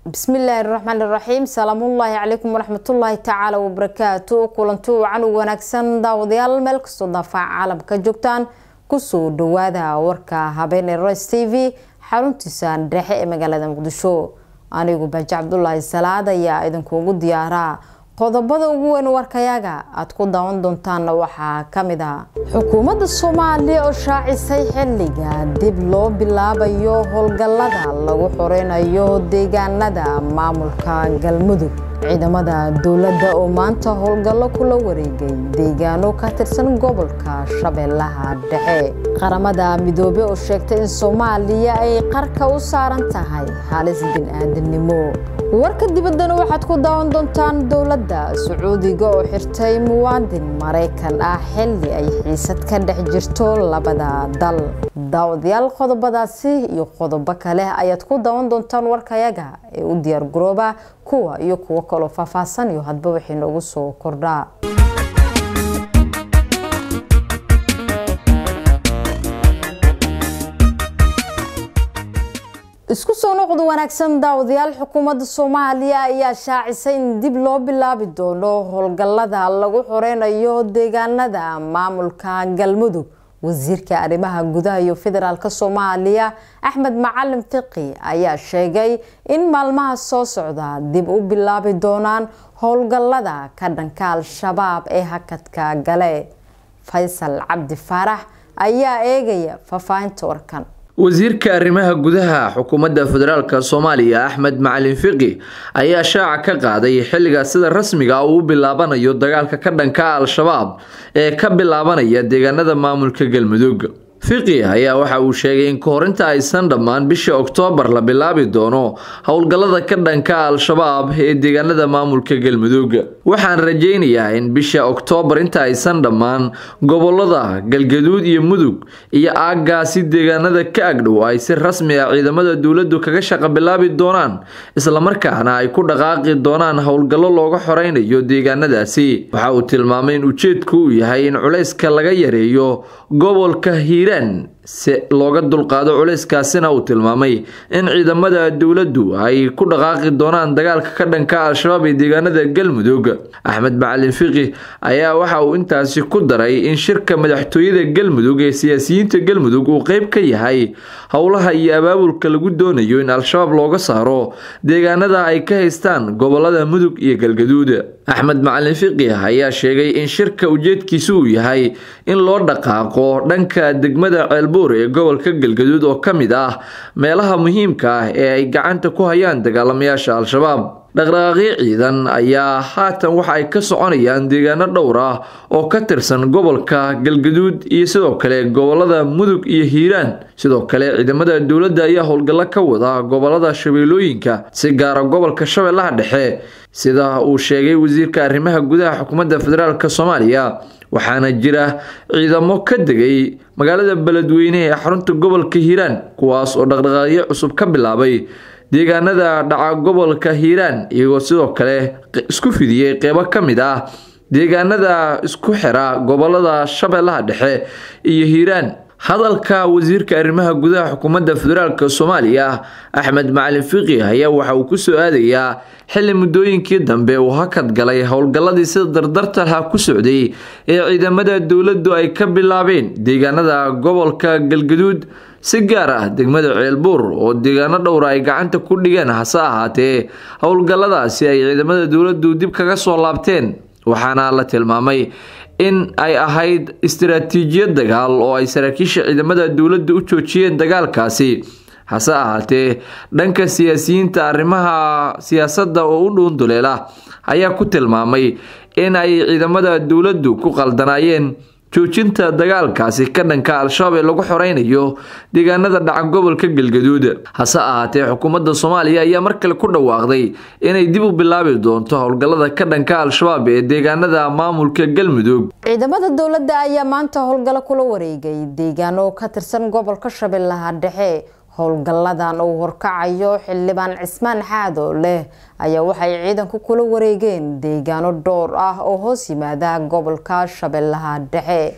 bismillaahi raxmaan iraxiim salaamullaahi calaykum waraxmatullaahi tacaala wabarakaatu kulanti wacan u wanaagsan daawadayaal meel kastoo daafaca caalamka joogtaan kusoo dhawaada warka habeen ee ros t v xaruntiisa dhexe ee magaalada muqdisho anigu baaji cabdulaahi salaad ayaa idinkuugu diyaaraa qodobada ugu weyn warkayaga aada ku daawan doontaanna waxaa kamid ah xukuumadda soomaaliya oo shaacisay xilliga dib loo bilaabayo howlgallada lagu xoreynayo deegaanada maamulka galmudug ciidamada dowladda oo maanta howlgallo kula wareegay deegaano ka tirsan gobolka shabeellaha dhexe qaramada midoobe oo sheegtay in soomaaliya ay qarka u saaran tahay halis bin-aadamnimo warka dibaddana waxaad ku daawan doontaan dowladda sacuudiga oo xirtay muwaadin maraykan ah xilli ay xiisad ka dhex jirto labada dal daawadayaal qodobadaasi iyo qodobo kale ayaad ku daawan doontaan warkayaga ee u diyaar garooba kuwa iyo kuwo kaloo faahfaahsan iyo hadba waxay noogu soo kordhaa isku soo noqda wanaagsan daawadayaal xukuumadda soomaaliya ayaa shaacisay in dib loo bilaabi doono howlgallada lagu xoreynayo deegaanada maamulka galmudug wasiirka arrimaha gudaha iyo federaalk soomaaliya axmed macalin fiqi ayaa sheegay in maalmaha soo socda dib u bilaabi doonaan howlgallada ka dhanka al-shabaab ee hakadka gale faysal cabdi faarax ayaa eegaya faahfaahinta warkan wasiirka arrimaha gudaha xukuumadda federaalk soomaaliya axmed macalin fiqi ayaa shaaca ka qaaday xilliga sida rasmiga uu u bilaabanayo dagaalka ka dhanka al-shabaab ee ka bilaabanaya deegaanada maamulka galmudug fiqi ayaa waxa uu sheegay in kahorinta aysan dhammaan bisha oktoobar la bilaabi doono howlgallada ka dhanka al-shabaab ee deegaanada maamulka galmudug waxaan rajaynayaa in bisha oktoobar inta aysan dhammaan gobolada galgaduud iyo mudug iyo aaggaasi deegaanada ka agdhow ay si rasmi ah ciidamada dowladdu kaga shaqa bilaabi doonaan islamarkaana ay ku dhaqaaqi doonaan howlgallo looga xoreynayo deegaanadaasi waxa uu tilmaamay in ujeedku uu yahay in culayska laga yareeyo gobolka hiiraan si looga dulqaado culayskaasina uu tilmaamay in ciidamada dowladdu ay ku dhaqaaqi doonaan dagaalka ka dhanka al-shabaab ee deegaanada galmudug axmed macalin fiqi ayaa waxa uu intaasi ku daray in shirka madaxtooyada galmudug ee siyaasiyiinta galmudug uu qeyb ka yahay howlaha iyo abaabulka lagu doonayo in al-shabaab looga saaro deegaanada ay ka haystaan gobolada mudug iyo galgaduud axmed macalin fiqi ayaa sheegay in shirka ujeedkiisu uu yahay in loo dhaqaaqo dhanka degmada ceelbuur ee gobolka galgaduud oo ka mid ah meelaha muhiimka ah ee ay gacanta ku hayaan dagaalamayaasha al-shabaab dhaqdhaqaaqyo ciidan ayaa haatan waxa ay ka soconayaan deegaano dhowr ah oo ka tirsan gobolka galgaduud iyo sidoo kale gobolada mudug iyo hiiraan sidoo kale ciidamada dowladda ayaa howlgallo ka wada gobolada shabeellooyinka si gaara gobolka shabeellaha dhexe sida uu sheegay wasiirka arrimaha gudaha xukuumadda federaalk soomaaliya waxaana jira ciidamo ka degay magaalada beledweyne ee xarunta gobolka hiiraan kuwaas oo dhaqdhaqaaqyo cusub ka bilaabay deegaanada dhaca gobolka hiiraan iyagoo sidoo kale isku fidiyey qeybo ka mid ah deegaanada isku xira gobolada shabeellaha dhexe iyo hiiraan hadalka wasiirka arrimaha gudaha xukuumadda federaalk soomaaliya axmed macalin fiqi ayaa waxa uu kusoo aadayaa xilli muddooyinkii dambe uu hakad galay howlgalladii sida dardartalha ku socday ee ciidamada dowladdu ay ka bilaabeen deegaanada gobolka galgaduud si gaar ah degmada ceelbuur oo deegaano dhowra ay gacanta ku dhigeen hase ahaatee howlgalladaasi ay ciidamada dowladdu dib kaga soo laabteen waxaana la tilmaamay in ay ahayd istaraatiijiyad dagaal oo ay saraakiisha ciidamada dowladda u joojiyeen dagaalkaasi hase ahaatee dhanka siyaasiyiinta arrimaha siyaasadda oo u dhuunduleela ayaa ku tilmaamay in ay ciidamada dowladdu ku qaldanaayeen joojinta dagaalkaasi ka dhanka al-shabaab ee lagu xoreynayo deegaanada dhaca gobolka galgaduud hase ahaatee xukuumadda soomaaliya ayaa mar kale ku dhawaaqday inay dib u bilaabi doonto howlgallada ka dhanka al-shabaab ee deegaanada maamulka galmudug ciidamada dowladda ayaa maanta howlgallo kula wareegay deegaano ka tirsan gobolka shabeellaha dhexe howlgalladan uu horkacayo xildhibaan cismaan xaado leh ayaa waxay ciidanku kula wareegeen deegaano dhowr ah oo hoos yimaada gobolka shabeellaha dhexe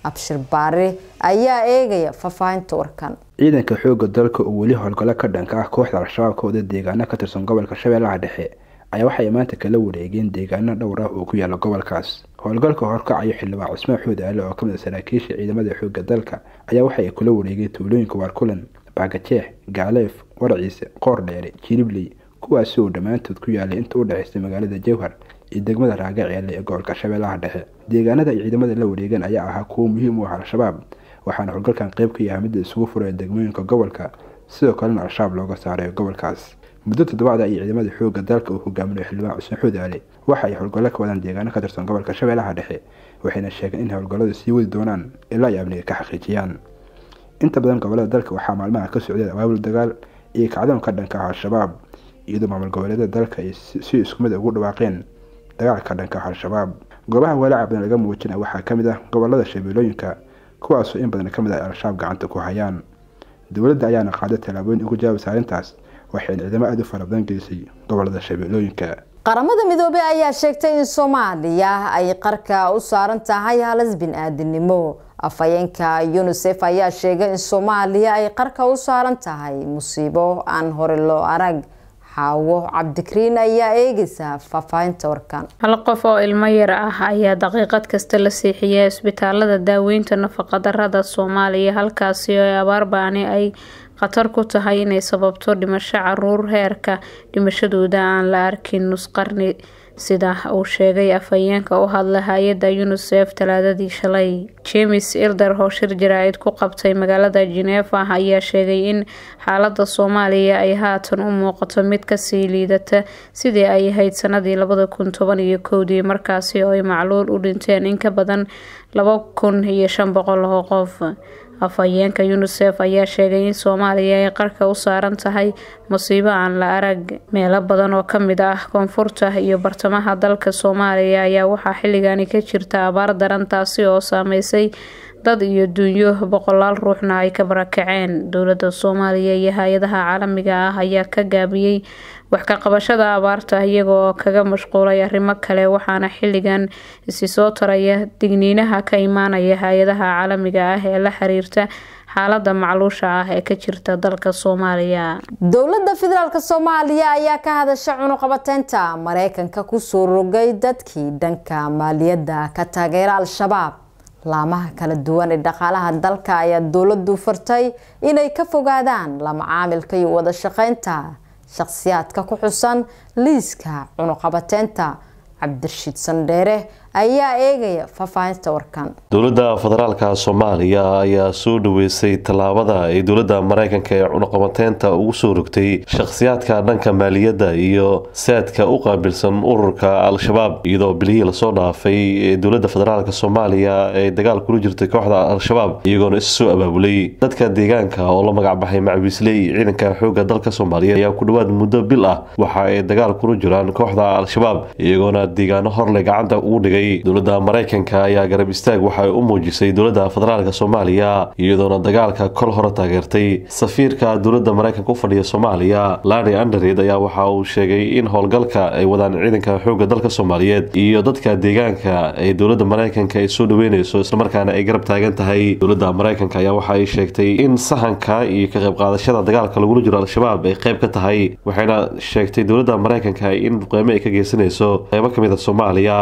abshir baari ayaa eegaya faahfaahinta warkan ciidanka xooga dalka oo weli howlgallo ka dhanka ah kooxda al-shabaab ka wada deegaano ka tirsan gobolka shabeellaha dhexe ayaa waxay maanta kala wareegeen deegaano dhowr ah oo ku yaala gobolkaas howlgalka horkacayo xildhibaan cusmaan xuud aale oo kamid a saraakiisha ciidamada xooga dalka ayaa waxay kula wareegeen tuulooyinka waarkulan baagajeex gaaleef warciise qoordheere jiribley kuwaasi oo dhammaantood ku yaalay inta u dhexaysay magaalada jowhar iyo degmada raagaceele ee gobolka shabeellaha dhexe deegaanada ay ciidamada la wareegeen ayaa ahaa kuwo muhiim u ah al-shabaab waxaana howlgalkan qayb ka yahay midda isugu furaya degmooyinka gobolka sidoo kalena al-shabaab looga saaray gobolkaas muddo toddobaada ayay ciidamada xooga dalka uu hogaaminayo xildhibaan cusmaan xuud aale waxa ay howlgallo ka wadaan deegaano ka tirsan gobolka shabeellaha dhexe waxayna sheegeen in howlgalladu sii wadi doonaan ilaa ay amniga ka xaqiijiyaan inta badan gobolada dalka waxaa maalmaha ka socdeen abaabul dagaal iyo kacdoon ka dhanka ah al-shabaab iyadoo maamul goboleedyada dalka ay si isku mid ugu dhawaaqeen dagaalka ka dhanka ah al-shabaab goobaha walaaca badan laga muujinaya waxaa ka mid ah gobolada shabeellooyinka kuwaasoo in badan ka mid ah ay al-shabaab gacanta ku hayaan dowladda ayaana qaaday tallaabooyin ugu jawaabaysa arrintaas waxayna ciidamo aada u fara badan gelisay gobolada shabeellooyinka qaramada midoobey ayaa sheegtay in soomaaliya ay qarka u saaran tahay halis bin-aadinimo afhayeenka unisef ayaa sheegay in soomaaliya ay qarka u saaran tahay musiibo aan hore loo arag xaawo cabdikariin ayaa eegaysa faahfaahinta warkan hal qof oo ilmo yar ah ayaa daqiiqad kasta la seexiya isbitaalada daaweynta nafaqadarada soomaaliya halkaasi oo abaar baani ay khatar ku tahay inay sababto dhimasho caruur heerka dhimashadooda aan la arkin nusqarni sida uu sheegay afhayeenka u hadla hay-adda unisef talaadadii shalay james ilder oo shir jaraa-id ku qabtay magaalada geneeva ayaa sheegay in xaalada soomaaliya ay haatan u muuqato mid kasii liidata sidii ay ahayd sanadii labada kun toban iyo kowdii markaasi oo ay macluul u dhinteen in ka badan laba kun iyo shan boqol oo qof afhayeenka unisef ayaa sheegay in soomaaliya ay qarka u saaran tahay musiibo aan la arag meelo badan oo kamid ah koonfurta iyo bartamaha dalka soomaaliya ayaa waxaa xilligani ka jirta abaar daran taasi oo saameysay dad iyo dunyo boqolaal ruuxna ay ka barakaceen dowlada soomaaliya iyo hay-adaha caalamiga ah ayaa ka gaabiyey wax ka qabashada abaarta iyaga oo kaga mashquulay arrimo kale waxaana xilligan isi soo taraya digniinaha ka imaanaya hay-adaha caalamiga ah ee la xiriirta xaalada macluusha ah ee ka jirta dalka soomaaliya dowlada federaalk soomaaliya ayaa ka hadasha cunuqabateynta mareykanka kusoo rogay dadkii dhanka maaliyadda ka taageera al-shabaab laamaha kala duwan ee dhaqaalaha dalka ayaa dowladu fartay inay ka fogaadaan lama caamilka iyo wada shaqeynta shakhsiyaadka ku xusan liiska cunuqabateynta cabdirashiid sandheere ayaa eegaya faahfaahinta warkan dowladda federaalka soomaaliya ayaa soo dhaweysay tallaabada ay dowladda mareykanka ee cunuqabateynta ugu soo rogtay shakhsiyaadka dhanka maaliyadda iyo saadka u qaabilsan ururka al-shabaab iyadoo bilihii lasoo dhaafay ee dowladda federaalk soomaaliya ay dagaal kula jirtay kooxda al-shabaab iyagoona isu soo abaabulay dadka deegaanka oo la magacbaxay macwiisley ciidanka xoogga dalka soomaaliya ayaa ku dhowaad muddo bil ah waxa ay dagaal kula jiraan kooxda al-shabaab iyagoona deegaano horle gacanta ugu dhigay dowladda mareykanka ayaa garab istaag waxay u muujisay dowladda federaalk soomaaliya iyadoona dagaalka kol hore taageertay safiirka dowladda mareykanka u fadhiya soomaaliya larry andered ayaa waxa uu sheegay in howlgalka ay wadaan ciidanka xoogga dalka soomaaliyeed iyo dadka deegaanka ee dowladda mareykanka ay soo dhaweyneyso islamarkaana ay garab taagan tahay dowladda mareykanka ayaa waxa ay sheegtay in sahanka iyo ka qayb qaadashada dagaalka lagula jiro al-shabaab ay qayb ka tahay waxayna sheegtay dowladda mareykanka in duqeymo ay ka geysanayso qeybo kamid a soomaaliya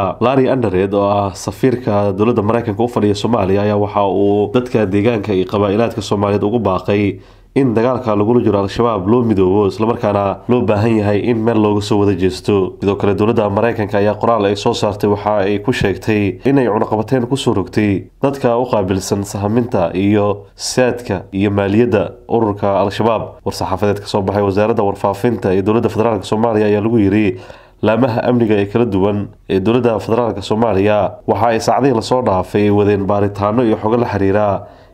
oo ah safiirka dowladda mareykanka u fadhiya soomaaliya ayaa waxa uu dadka deegaanka iyo qabaa-ilaadka soomaaliyeed ugu baaqay in dagaalka lagula jiro al-shabaab loo midoobo islamarkaana loo baahan yahay in meel looga soo wada jeesto sidoo kale dowladda mareykanka ayaa qoraal ay soo saartay waxa ay ku sheegtay inay cunuqabateyn kusoo rogtay dadka u qaabilsan sahaminta iyo saadka iyo maaliyadda ururka al-shabaab war-saxaafadeed ka soo baxay wasaaradda warfaafinta ee dowladda federaalk soomaaliya ayaa lagu yiri laamaha amniga ee kala duwan ee dowladda federaalk soomaaliya waxa ay saacdihii lasoo dhaafay wadeen baaritaano iyo xogo la xiriira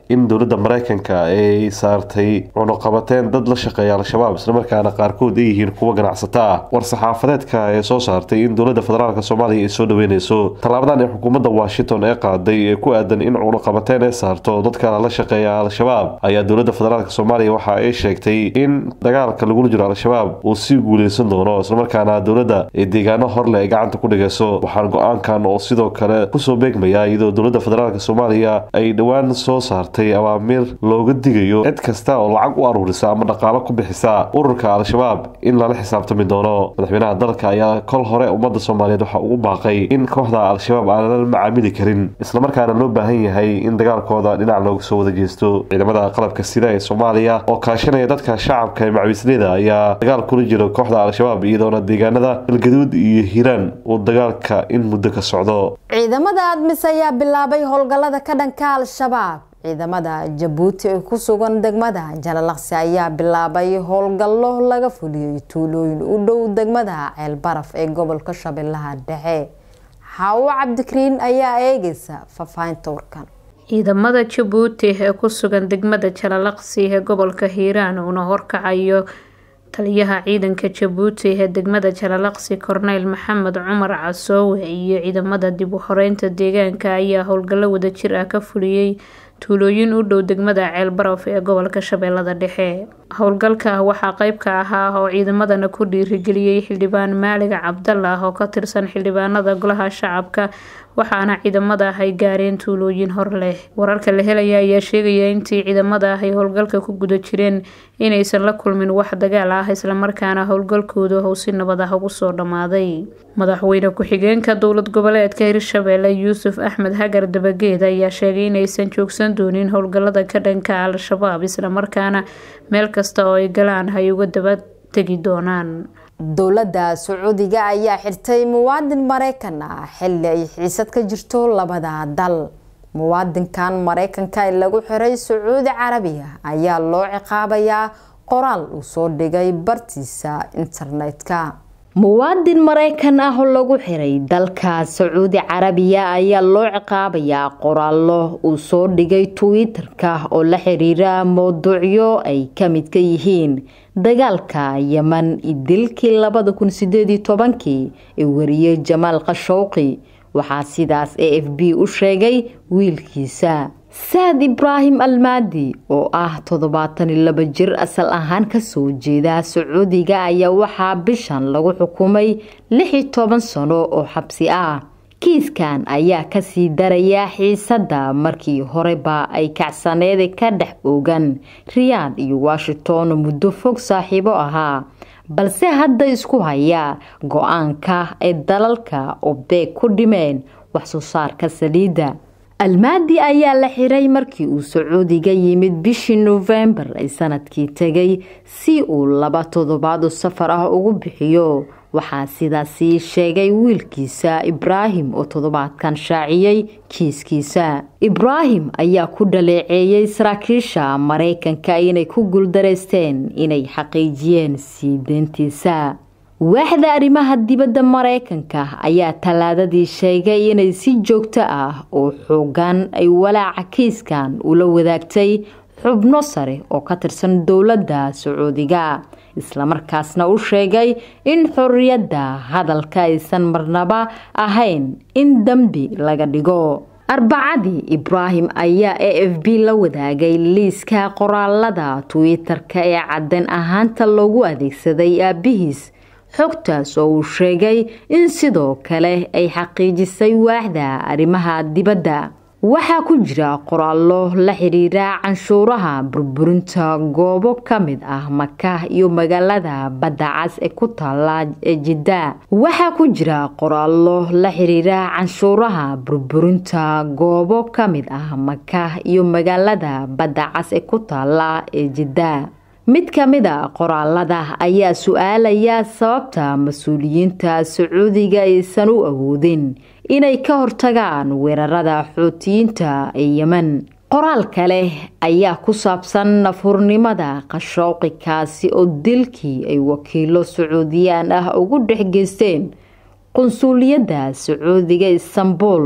in dowladda mareykanka ay saartay cunuqabateen dad la shaqeeya al-shabaab islamarkaana qaarkood ay yihiin kuwa ganacsata ah war-saxaafadeedka ee soo saartay in dowladda federaalk soomaaliya ay soo dhaweyneyso tallaabadan ee xukuumadda washington ee qaaday ee ku aadan in cunuqabateen ay saarto dadka la shaqeeya al-shabaab ayaa dowladda federaalk soomaaliya waxa ay sheegtay in dagaalka lagula jiro al-shabaab uu sii guuleysan doono islamarkaana dowladda ay deegaano horleh ay gacanta ku dhigayso waxaan go-aankan oo sidoo kale kusoo beegmaya iyadoo dowladda federaalk soomaaliya ay dhowaan soo saartay awaamiir looga digayo cid kasta oo lacag u aruurisa ama dhaqaalo ku bixisa ururka al-shabaab in lala xisaabtami doono madaxweynaha dalka ayaa kol hore ummadda soomaaliyeed waxa ugu baaqay in kooxda al-shabaab aan la macaamili karin islamarkaana loo baahan yahay in dagaalkooda dhinac looga soo wada jeesto ciidamada qalabka sida ee soomaaliya oo kaashanaya dadka shacabka ee macawiisleyda ayaa dagaal kula jiro kooxda al-shabaab iyadoona deegaanada galgaduud iyo hiiraan uu dagaalka in muddo ka socdo ciidamada admis ayaa bilaabay howlgallada ka dhanka al-shabaab ciidamada jabuuti ee ku sugan degmada jalalaqsi ayaa bilaabay howlgallo laga fuliyey tuulooyin u dhow degmada ceelbaraf ee gobolka shabeellaha dhexe xaawo cabdikariin ayaa eegeysa faahfaahinta warkan ciidamada jabuuti ee ku sugan degmada jalalaqsi ee gobolka hiiraan uuna horkacayo taliyaha ciidanka jabuuti ee degmada jalalaqsi korneyl maxamed cumar casoowe iyo ciidamada dib u xoreynta deegaanka ayaa howlgallo wadajir ah ka fuliyey tuulooyin u dhow degmada ceelbaraf ee gobolka shabeellada dhexe howlgalka waxaa qeyb ka ahaa oo ciidamadana ku dhiirigeliyey xildhibaan maalig cabdalah oo ka tirsan xildhibaanada golaha shacabka waxaana ciidamada ah ay gaareen tuulooyin hor leh wararka la helaya ayaa sheegaya intii ciidamada ah ay howlgalka ku guda jireen inaysan la kulmin wax dagaal ah islamarkaana howlgalkooda uu si nabad ah ugu soo dhammaaday madaxweyne ku-xigeenka dowlad goboleedka hirshabeelle yuusuf axmed hagar dabageed ayaa sheegay inaysan joogsan doonin howlgalada ka dhanka al-shabaab islamarkaana meel kasta oo ay galaan ay uga daba tegi doonaan dowladda sacuudiga ayaa xirtay muwaadin mareykan ah xilli ay xiisad ka jirto labada dal muwaadinkan mareykanka ee lagu xiray sacuudi carabiya ayaa loo ciqaabayaa qoraal uu soo dhigay bartiisa internetka muwaadin mareykan ah oo lagu xiray dalka sacuudi carabiya ayaa loo ciqaabayaa qoraallo uu soo dhigay twitter-ka oo la xiriira mowduucyo ay ka mid ka yihiin dagaalka yeman idilkii labada kun sideed iyo tobankii ee wariyey jamaal khashowqi waxaa sidaas a f b u sheegay wiilkiisa saad ibraahim almaadi oo ah toddobaatan iyo laba jir asal ahaan kasoo jeeda sacuudiga ayaa waxaa bishan lagu xukumay lix iyo toban sano oo xabsi ah kiiskan ayaa kasii daraya xiisadda markii horeba ay kacsaneed ka dhex oogan riyaad iyo washington muddo fog saaxiibo ahaa balse hadda isku haya go-aanka ay dalalka obdeeg ku dhimeen wax soo saarka saliidda almaadi ayaa la xiray markii uu sacuudiga yimid bishii nofembar ay sanadkii tegay si uu laba toddobaad oo safar ah ugu bixiyo waxaa sidaasi sheegay wiilkiisa ibraahim oo toddobaadkan shaaciyey kiiskiisa ibraahim ayaa ku dhaleeceeyey saraakiisha mareykanka inay ku guuldareysteen inay xaqiijiyeen sii deyntiisa waaxda arrimaha dibadda mareykanka ayaa tallaadadii sheegay inay si joogto ah oo xoogan ay walaaca kiiskan ula wadaagtay xubno sare oo ka tirsan dowladda sacuudiga islamarkaasna u sheegay in xorriyadda hadalka aysan marnaba ahayn in dembi laga dhigo arbacadii ibraahim ayaa a f b la wadaagay liiska qoraalada twitter-ka ee cadeen ahaanta loogu adeegsaday aabihiis xogtaas oo uu sheegay in sidoo kale ay xaqiijisay waaxda arrimaha dibadda waxaa ku jira qoraallo la xiriira canshuuraha burburinta goobo ka mid ah maka iyo magaalada badda cas ee ku taala ee jidda waxaa ku jira qoraallo la xiriira canshuuraha burburinta goobo ka mid ah maka iyo magaalada badda cas ee ku taala ee jidda mid ka mid a qoraalada ayaa su-aalaya sababta mas-uuliyiinta sacuudiga aysan u awoodin inay ka hortagaan weerarada xootiyiinta ee yemen qoraal kale ayaa ku saabsan nafhurnimada qashooqikaasi oo dilkii ay wakiilo sacuudiyaan ah ugu dhex geysteen qunsuuliyadda sacuudiga istanbul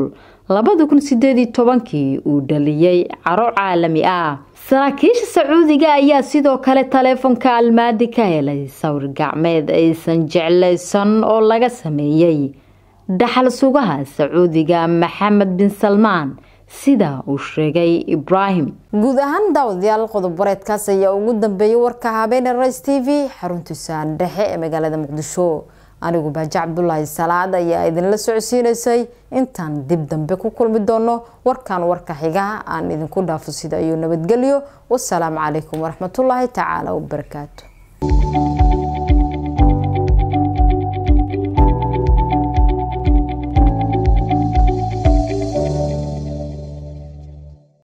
labada kun sideed iyo tobankii uu dhaliyey caro caalami ah saraakiisha sacuudiga ayaa sidoo kale taleefonka almaadi ka helay sawir gacmeed aysan jeclaysan oo laga sameeyey dhaxal sugaha sacuudiga maxamed bin salmaan sida uu sheegay ibraahim guud ahaan daawadayaal qodob wareedkaas ayaa ugu dambeeyay warka habeene rays t v xaruntiisa dhexe ee magaalada muqdisho anigu baaji cabdulaahi salaad ayaa idinla socodsiinaysay intaan dib dambe ku kulmi doono warkan warka xiga aan idinku dhaafo sida iyo nabadgelyo wasalaamu calaykum waraxmatullaahi tacaala wabarakaatu